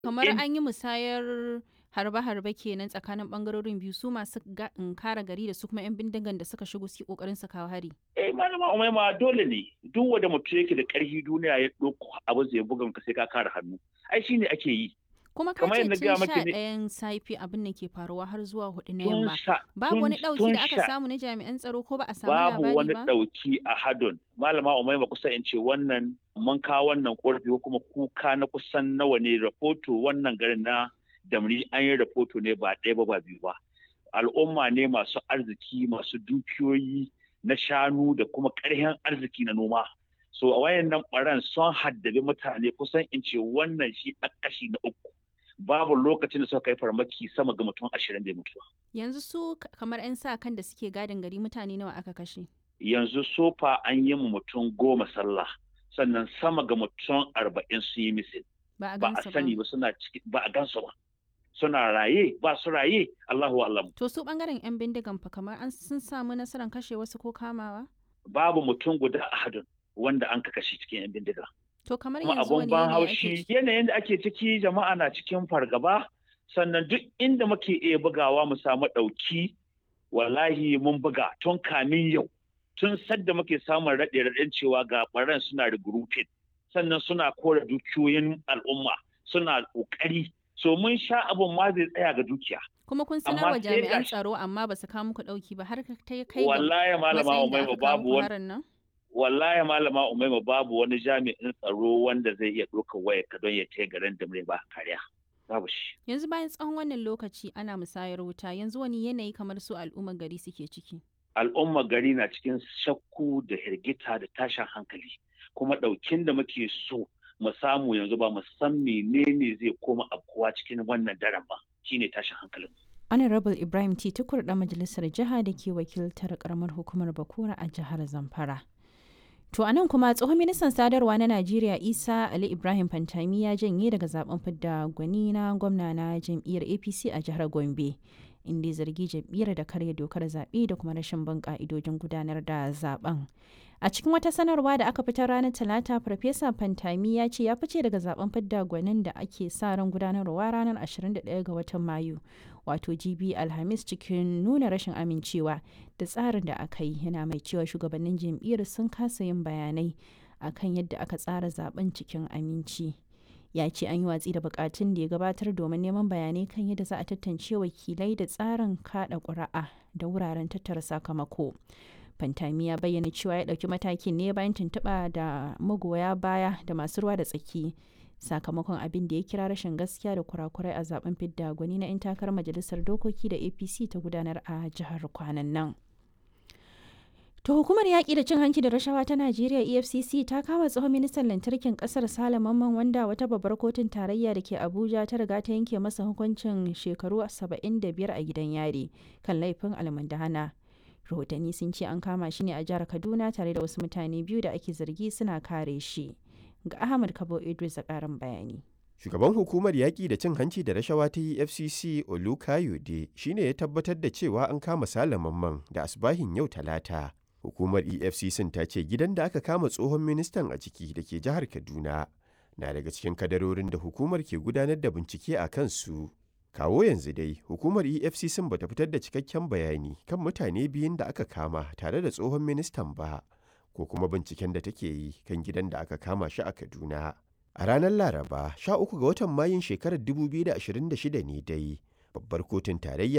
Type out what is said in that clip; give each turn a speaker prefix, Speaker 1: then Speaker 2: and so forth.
Speaker 1: Kamar
Speaker 2: In-
Speaker 1: an yi musayar harbe-harbe kenan tsakanin bangarorin biyu su masu ga- in kare gari da su kuma 'yan bindigan da suka shigo su yi kokarin su kawo hari.
Speaker 2: eh malama umaima dole ne duk wanda mutum yake da ƙarfi duniya ya ɗauko abu zai buga ka sai ka kare hannu ai shine ake yi
Speaker 1: Kuma ka
Speaker 2: Kamar
Speaker 1: ce
Speaker 2: yadda
Speaker 1: tun
Speaker 2: gaya
Speaker 1: sha
Speaker 2: maki ne-
Speaker 1: ɗayan safe abin da ke faruwa har zuwa hudu na
Speaker 2: tun
Speaker 1: yamma.
Speaker 2: sha
Speaker 1: Babu
Speaker 2: tun-
Speaker 1: wani ɗauki
Speaker 2: tun
Speaker 1: da aka
Speaker 2: sha-
Speaker 1: samu na jami'an tsaro ko ba a samu
Speaker 2: babu
Speaker 1: labari
Speaker 2: wani
Speaker 1: ba?
Speaker 2: ɗauki a hadon malama umaima kusa in ce wannan mun kawo wannan ƙorafi ko kuma kuka na kusan nawa ne rahoto wannan garin na damri an yi rahoto ne ba ɗaya ba ba biyu ba al'umma ne masu arziki masu dukiyoyi na shanu da kuma ƙarfin arziki na noma so a wayannan ɓaran sun haddabi mutane kusan in ce wannan shi a kashi na uku babu lokacin da suka kai farmaki sama ga mutum ashirin da mutuwa
Speaker 1: Yanzu su k- kamar 'yan sa kan da suke gadin gari mutane nawa aka kashe.
Speaker 2: yanzu sofa an yi mu mutum goma sallah sannan sama ga mutum arba'in su yi misil
Speaker 1: Ba a
Speaker 2: ba a
Speaker 1: gansu
Speaker 2: sani ba suna ciki ba a gansu ba suna raye ba su raye Allahu alam
Speaker 1: To su bangaren 'yan bindigan fa kamar an sun samu nasarar kashe wasu ko kamawa?
Speaker 2: babu mutum guda a hadin wanda an ka kashe cikin yan bindiga
Speaker 1: To kamar
Speaker 2: kuma
Speaker 1: yanzu
Speaker 2: abun
Speaker 1: wani
Speaker 2: ban
Speaker 1: yanayi ake
Speaker 2: haushi
Speaker 1: ciki?
Speaker 2: yanayin da ake ciki jama'a na cikin fargaba sannan duk inda muke iya bugawa mu samu ɗauki wallahi mun buga tun kamin yau tun sadda muke samun raɗe raɗen cewa ga ɓaran suna regrouping sannan suna kore dukiyoyin al'umma suna ƙoƙari so mun sha abun ma zai tsaya ga dukiya
Speaker 1: Kuma kun
Speaker 2: amma
Speaker 1: sanar wa
Speaker 2: sai
Speaker 1: jami'an
Speaker 2: gashi-
Speaker 1: tsaro amma ba su kawo muku ɗauki ba har ka ta kai ga
Speaker 2: wallahi malama
Speaker 1: matsayin da
Speaker 2: umaima
Speaker 1: aka kawo
Speaker 2: babu
Speaker 1: muku
Speaker 2: wani
Speaker 1: harin nan?
Speaker 2: wallahi malama umaima babu wani jami'in tsaro wanda zai iya ɗaukar wayar ka don ya kai garin da ba kariya babu shi
Speaker 1: Yanzu bayan tsawon wannan lokaci ana musayar wuta yanzu wani yanayi kamar su al'ummar gari suke ciki.
Speaker 2: al'ummar gari na cikin shakku da hirgita da tashin hankali kuma ɗaukin da muke so mu samu yanzu ba mu san menene zai koma afkuwa cikin wannan daren ba shine tashin hankalin
Speaker 1: Honorable Ibrahim T. Tukur ɗan majalisar jiha da ke wakiltar karamar hukumar Bakura a jihar Zamfara. To a nan kuma tsohon ministan sadarwa na Najeriya Isa Ali Ibrahim Fantami ya janye daga zaben fidda gwani na gwamna na jam'iyyar APC a jihar Gombe. Inda ya zargi jam'iyyar da karya dokar zaɓe da kuma rashin bin ƙa'idojin gudanar da zaben. A cikin wata sanarwa da aka fitar ranar Talata, Farfesa Fantami ya ce ya fice daga zaben fidda gwanin da ake sa ran gudanarwa ranar 21 ga watan Mayu. wato GB Alhamis cikin nuna rashin amincewa da tsarin da aka yi yana mai cewa shugabannin jam'iyyar sun kasa yin bayanai akan yadda aka tsara zaben cikin aminci. Ya ce an yi watsi da bukatun da ya gabatar domin neman bayanai kan yadda za a tantance wakilai da tsarin kada ƙuri'a da wuraren tattara sakamako. Fantami ya bayyana cewa ya ɗauki matakin ne bayan tuntuɓa da magoya baya da masu ruwa da tsaki sakamakon abin da ya kira rashin gaskiya da kurakurai a zaben fidda gwani na 'yan takarar majalisar dokoki da apc ta gudanar a jihar kwanan nan to hukumar yaƙi da cin hanci da rashawa ta najeriya efcc ta kama tsohon ministan lantarkin ƙasar sale mamman wanda wata babbar kotun tarayya da ke abuja ta riga ta yanke masa hukuncin shekaru 75 a gidan yari kan laifin almundahana rahotanni sun ce an kama shi ne a jihar kaduna tare da wasu mutane biyu da ake zargi suna kare shi ga Ahmad Kabo Idris a ƙarin bayani.
Speaker 3: Shugaban hukumar yaƙi da cin hanci da rashawa ta EFCC Olukayode shi ne ya tabbatar da cewa an kama Mamman da asbahin yau talata. Hukumar EFCC ta ce gidan da aka kama tsohon ministan a ciki da ke jihar Kaduna na daga cikin kadarorin da hukumar ke gudanar da bincike a kansu. Kawo yanzu dai hukumar EFCC bata fitar da cikakken bayani kan mutane biyun da aka kama tare da tsohon ministan ba. ko kuma binciken da take yi kan gidan da aka kama shi a Kaduna. A ranar Laraba, 13 ga watan Mayun shekarar 2026 ne dai, babbar kotun tarayya